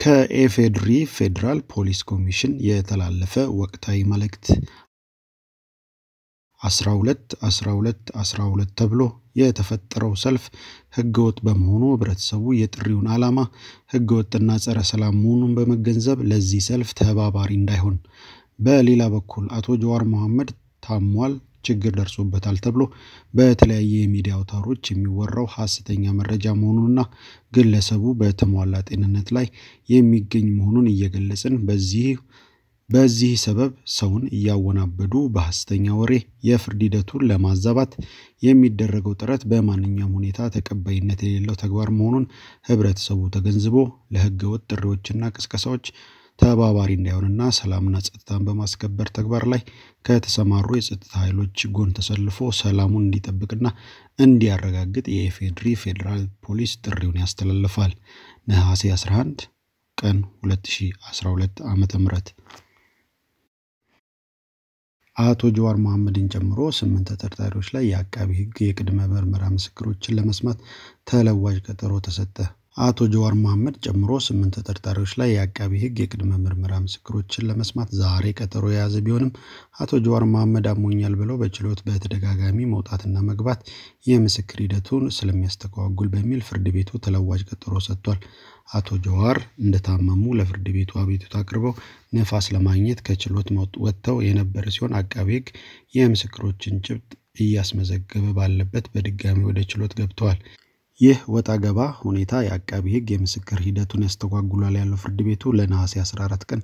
ከኢፌዴሪ ፌዴራል ፖሊስ ኮሚሽን የተላለፈ ወቅታዊ መልእክት 12 12 12 ተብሎ የተፈጠረው ሰልፍ ህገወጥ በመሆኑ ህብረተሰቡ የጥሪውን ዓላማ ህገወጥና ጸረ ሰላም መሆኑን በመገንዘብ ለዚህ ሰልፍ ተባባሪ እንዳይሆን። በሌላ በኩል አቶ ጀዋር መሐመድ ታሟል፣ ችግር ደርሶበታል ተብሎ በተለያየ የሚዲያ አውታሮች የሚወራው ሐሰተኛ መረጃ መሆኑንና ግለሰቡ በተሟላ ጤንነት ላይ የሚገኝ መሆኑን እየገለጽን በዚህ በዚህ ሰበብ ሰውን እያወናበዱ በሐሰተኛ ወሬ የፍርድ ሂደቱን ለማዛባት የሚደረገው ጥረት በማንኛውም ሁኔታ ተቀባይነት የሌለው ተግባር መሆኑን ህብረተሰቡ ተገንዝቦ ለህገ ወጥ ጥሪዎችና ቅስቀሳዎች ተባባሪ እንዳይሆንና ሰላምና ጸጥታን በማስከበር ተግባር ላይ ከተሰማሩ የጸጥታ ኃይሎች ጎን ተሰልፎ ሰላሙን እንዲጠብቅና እንዲያረጋግጥ የኢፌዴሪ ፌዴራል ፖሊስ ጥሪውን ያስተላልፋል። ነሐሴ 11 ቀን 2012 ዓ.ም አቶ ጀዋር መሐመድን ጨምሮ ስምንት ተጠርጣሪዎች ላይ የአቃቢ ህግ የቅድመ ምርመራ ምስክሮችን ለመስማት ተለዋጭ ቀጠሮ ተሰጠ። አቶ ጀዋር መሐመድ ጨምሮ ስምንት ተጠርጣሪዎች ላይ የአቃቢ ህግ የቅድመ ምርመራ ምስክሮችን ለመስማት ዛሬ ቀጠሮ የያዘ ቢሆንም አቶ ጀዋር መሐመድ አሞኛል ብለው በችሎት በተደጋጋሚ መውጣትና መግባት የምስክር ሂደቱን ስለሚያስተጓጉል በሚል ፍርድ ቤቱ ተለዋጭ ቀጠሮ ሰጥቷል። አቶ ጀዋር እንደታመሙ ለፍርድ ቤቱ አቤቱታ አቅርበው ነፋስ ለማግኘት ከችሎት ወጥተው የነበረ ሲሆን አቃቤ ህግ የምስክሮችን ጭብጥ እያስመዘገበ ባለበት በድጋሚ ወደ ችሎት ገብተዋል። ይህ ወጣ ገባ ሁኔታ የአቃቢ ህግ የምስክር ሂደቱን ያስተጓጉላል ያለው ፍርድ ቤቱ ለነሐሴ 14 ቀን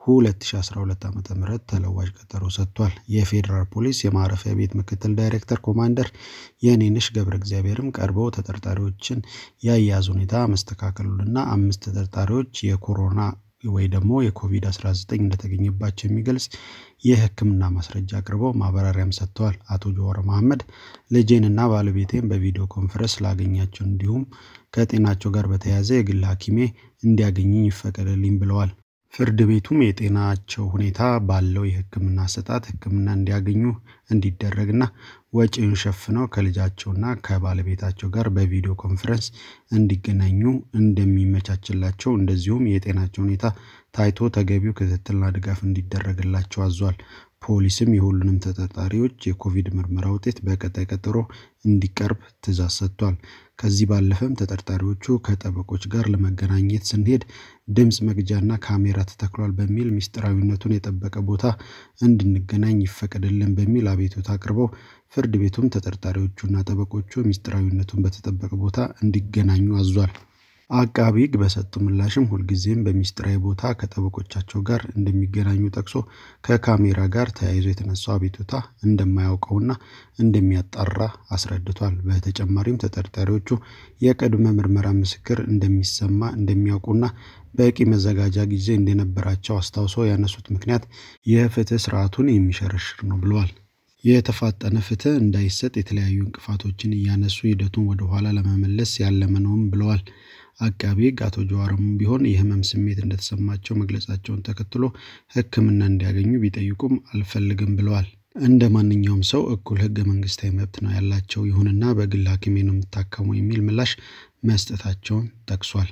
2012 ዓ ም ተለዋጭ ቀጠሮ ሰጥቷል። የፌዴራል ፖሊስ የማረፊያ ቤት ምክትል ዳይሬክተር ኮማንደር የኔንሽ ገብረ እግዚአብሔርም ቀርበው ተጠርጣሪዎችን የአያያዝ ሁኔታ መስተካከሉንና አምስት ተጠርጣሪዎች የኮሮና ወይ ደግሞ የኮቪድ-19 እንደተገኘባቸው የሚገልጽ የሕክምና ማስረጃ አቅርበው ማብራሪያም ሰጥተዋል። አቶ ጀዋር መሐመድ ልጄንና ባለቤቴን በቪዲዮ ኮንፈረንስ ላገኛቸው እንዲሁም ከጤናቸው ጋር በተያያዘ የግል ሐኪሜ እንዲያገኝኝ ይፈቀድልኝ ብለዋል። ፍርድ ቤቱም የጤናቸው ሁኔታ ባለው የሕክምና አሰጣጥ ሕክምና እንዲያገኙ እንዲደረግና ወጪውን ሸፍነው ከልጃቸውና ከባለቤታቸው ጋር በቪዲዮ ኮንፈረንስ እንዲገናኙ እንደሚመቻችላቸው እንደዚሁም የጤናቸው ሁኔታ ታይቶ ተገቢው ክትትልና ድጋፍ እንዲደረግላቸው አዟል። ፖሊስም የሁሉንም ተጠርጣሪዎች የኮቪድ ምርመራ ውጤት በቀጣይ ቀጠሮ እንዲቀርብ ትዕዛዝ ሰጥቷል። ከዚህ ባለፈም ተጠርጣሪዎቹ ከጠበቆች ጋር ለመገናኘት ስንሄድ ድምፅ መግጃና ካሜራ ተተክሏል በሚል ምስጢራዊነቱን የጠበቀ ቦታ እንድንገናኝ ይፈቀድልን በሚል አቤቱታ አቅርበው ፍርድ ቤቱም ተጠርጣሪዎቹና ጠበቆቹ ምስጢራዊነቱን በተጠበቀ ቦታ እንዲገናኙ አዟል። አቃቢ ሕግ በሰጠው ምላሽም ሁልጊዜም በሚስጥራዊ ቦታ ከጠበቆቻቸው ጋር እንደሚገናኙ ጠቅሶ ከካሜራ ጋር ተያይዞ የተነሳው አቤቱታ እንደማያውቀውና እንደሚያጣራ አስረድቷል። በተጨማሪም ተጠርጣሪዎቹ የቅድመ ምርመራ ምስክር እንደሚሰማ እንደሚያውቁና በቂ መዘጋጃ ጊዜ እንደነበራቸው አስታውሶ ያነሱት ምክንያት የፍትህ ስርዓቱን የሚሸረሽር ነው ብለዋል። የተፋጠነ ፍትህ እንዳይሰጥ የተለያዩ እንቅፋቶችን እያነሱ ሂደቱን ወደኋላ ለመመለስ ያለመ ነውም ብለዋል። አቃቢ ሕግ አቶ ጀዋርም ቢሆን የህመም ስሜት እንደተሰማቸው መግለጻቸውን ተከትሎ ሕክምና እንዲያገኙ ቢጠይቁም አልፈልግም ብለዋል። እንደ ማንኛውም ሰው እኩል ህገ መንግስታዊ መብት ነው ያላቸው፣ ይሁንና በግል ሐኪሜ ነው የምታከመው የሚል ምላሽ መስጠታቸውን ጠቅሷል።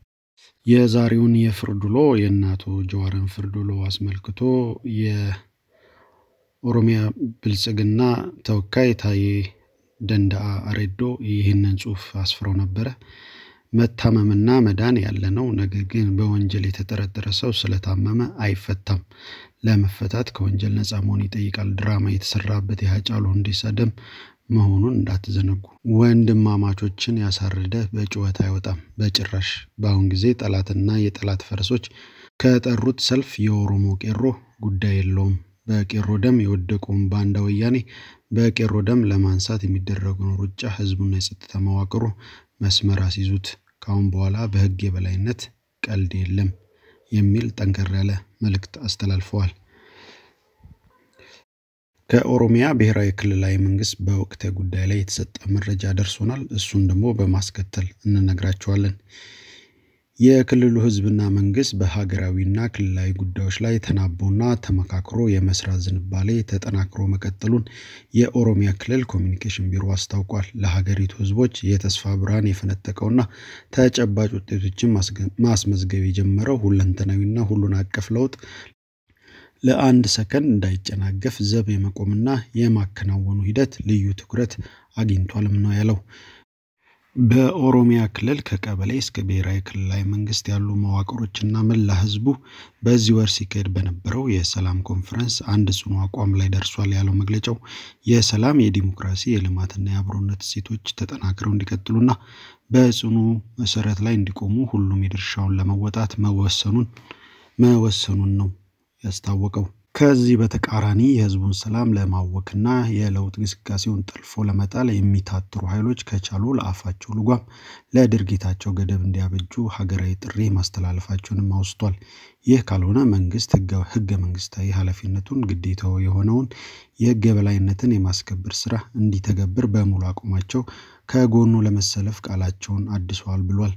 የዛሬውን የፍርድ ውሎ የእነ አቶ ጀዋርን ፍርድ ውሎ አስመልክቶ የኦሮሚያ ብልጽግና ተወካይ ታዬ ደንዳአ አሬዶ ይህንን ጽሑፍ አስፍረው ነበረ። መታመምና መዳን ያለ ነው። ነገር ግን በወንጀል የተጠረጠረ ሰው ስለታመመ አይፈታም። ለመፈታት ከወንጀል ነፃ መሆን ይጠይቃል። ድራማ የተሰራበት የሃጫሉ ሁንዴሳ ደም መሆኑን እንዳትዘነጉ። ወንድማማቾችን ያሳረደ በጩኸት አይወጣም በጭራሽ። በአሁን ጊዜ ጠላትና የጠላት ፈረሶች ከጠሩት ሰልፍ የኦሮሞ ቄሮ ጉዳይ የለውም። በቄሮ ደም የወደቀውን ባንዳ ወያኔ በቄሮ ደም ለማንሳት የሚደረገውን ሩጫ ህዝቡና የጸጥታ መዋቅሩ መስመር አስይዙት። ከአሁን በኋላ በህግ የበላይነት ቀልድ የለም የሚል ጠንከር ያለ መልእክት አስተላልፈዋል። ከኦሮሚያ ብሔራዊ ክልላዊ መንግስት በወቅታዊ ጉዳይ ላይ የተሰጠ መረጃ ደርሶናል። እሱን ደግሞ በማስከተል እንነግራቸዋለን። የክልሉ ህዝብና መንግስት በሀገራዊና ክልላዊ ጉዳዮች ላይ ተናቦና ተመካክሮ የመስራት ዝንባሌ ተጠናክሮ መቀጠሉን የኦሮሚያ ክልል ኮሚኒኬሽን ቢሮ አስታውቋል። ለሀገሪቱ ህዝቦች የተስፋ ብርሃን የፈነጠቀውና ተጨባጭ ውጤቶችን ማስመዝገብ የጀመረው ሁለንተናዊና ሁሉን አቀፍ ለውጥ ለአንድ ሰከንድ እንዳይጨናገፍ ዘብ የመቆምና የማከናወኑ ሂደት ልዩ ትኩረት አግኝቷልም ነው ያለው። በኦሮሚያ ክልል ከቀበሌ እስከ ብሔራዊ ክልላዊ መንግስት ያሉ መዋቅሮችና መላ ህዝቡ በዚህ ወር ሲካሄድ በነበረው የሰላም ኮንፈረንስ አንድ ጽኑ አቋም ላይ ደርሷል ያለው መግለጫው የሰላም፣ የዲሞክራሲ፣ የልማትና የአብሮነት እሴቶች ተጠናክረው እንዲቀጥሉና በጽኑ መሰረት ላይ እንዲቆሙ ሁሉም የድርሻውን ለመወጣት መወሰኑን መወሰኑን ነው ያስታወቀው። ከዚህ በተቃራኒ የህዝቡን ሰላም ለማወክና የለውጥ ግስጋሴውን ጠልፎ ለመጣል የሚታትሩ ኃይሎች ከቻሉ ለአፋቸው ልጓም ለድርጊታቸው ገደብ እንዲያበጁ ሀገራዊ ጥሪ ማስተላለፋቸውንም አውስቷል። ይህ ካልሆነ መንግስት ህገ መንግስታዊ ኃላፊነቱን ግዴታው የሆነውን የህግ የበላይነትን የማስከበር ስራ እንዲተገብር በሙሉ አቋማቸው ከጎኑ ለመሰለፍ ቃላቸውን አድሰዋል ብሏል።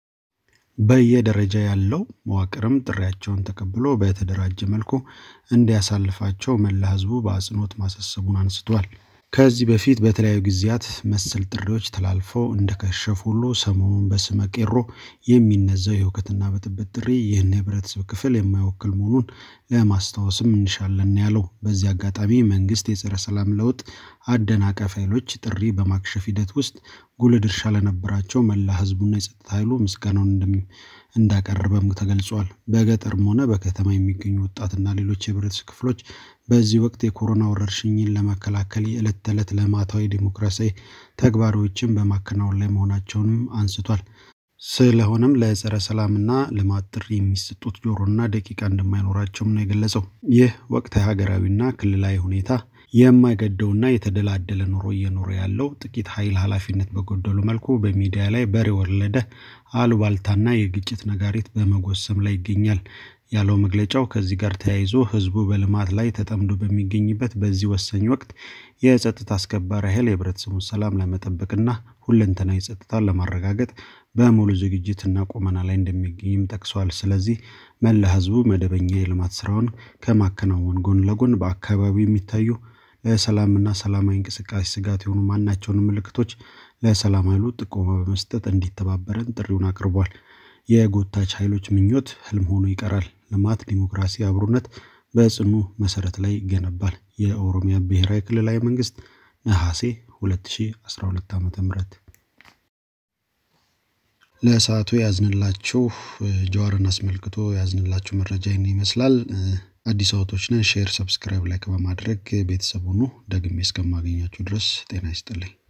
በየደረጃ ያለው መዋቅርም ጥሪያቸውን ተቀብሎ በተደራጀ መልኩ እንዲያሳልፋቸው መላ ህዝቡ በአጽንኦት ማሳሰቡን አንስቷል። ከዚህ በፊት በተለያዩ ጊዜያት መሰል ጥሪዎች ተላልፈው እንደከሸፉ ሁሉ ሰሞኑን በስመ ቄሮ የሚነዛው የሁከትና ብጥብጥ ጥሪ ይህን የህብረተሰብ ክፍል የማይወክል መሆኑን ለማስታወስም እንሻለን ያለው። በዚህ አጋጣሚ መንግስት የጸረ ሰላም ለውጥ አደናቃፊ ኃይሎች ጥሪ በማክሸፍ ሂደት ውስጥ ጉልህ ድርሻ ለነበራቸው መላ ህዝቡና የጸጥታ ኃይሉ ምስጋናውን እንዳቀረበም ተገልጿል። በገጠርም ሆነ በከተማ የሚገኙ ወጣትና ሌሎች የህብረተሰብ ክፍሎች በዚህ ወቅት የኮሮና ወረርሽኝን ለመከላከል የዕለት ተዕለት ልማታዊ ዲሞክራሲያዊ ተግባሮችን በማከናወን ላይ መሆናቸውንም አንስቷል። ስለሆነም ለጸረ ሰላምና ልማት ጥሪ የሚሰጡት ጆሮና ደቂቃ እንደማይኖራቸውም ነው የገለጸው። ይህ ወቅታዊ ሀገራዊና ክልላዊ ሁኔታ የማይገደውና የተደላደለ ኑሮ እየኖረ ያለው ጥቂት ኃይል ኃላፊነት በጎደሉ መልኩ በሚዲያ ላይ በሬ ወለደ አሉባልታና የግጭት ነጋሪት በመጎሰም ላይ ይገኛል ያለው መግለጫው ከዚህ ጋር ተያይዞ ህዝቡ በልማት ላይ ተጠምዶ በሚገኝበት በዚህ ወሳኝ ወቅት የጸጥታ አስከባሪ ኃይል የህብረተሰቡን ሰላም ለመጠበቅና ሁለንተናዊ ጸጥታን ለማረጋገጥ በሙሉ ዝግጅትና ቁመና ላይ እንደሚገኝም ጠቅሷል። ስለዚህ መላ ህዝቡ መደበኛ የልማት ስራውን ከማከናወን ጎን ለጎን በአካባቢው የሚታዩ ለሰላምና ሰላማዊ እንቅስቃሴ ስጋት የሆኑ ማናቸውንም ምልክቶች ለሰላም ኃይሉ ጥቆማ በመስጠት እንዲተባበረን ጥሪውን አቅርቧል። የጎታች ኃይሎች ምኞት ህልም ሆኖ ይቀራል። ልማት፣ ዲሞክራሲ፣ አብሮነት በጽኑ መሰረት ላይ ይገነባል። የኦሮሚያ ብሔራዊ ክልላዊ መንግስት ነሐሴ 2012 ዓ.ም። ለሰዓቱ ያዝንላችሁ ጀዋርን አስመልክቶ ያዝንላችሁ መረጃ ይህን ይመስላል። አዲስ አበቦች ነን። ሼር፣ ሰብስክራይብ፣ ላይክ በማድረግ ቤተሰብ ሁኑ። ደግሜ እስከማገኛችሁ ድረስ ጤና ይስጥልኝ።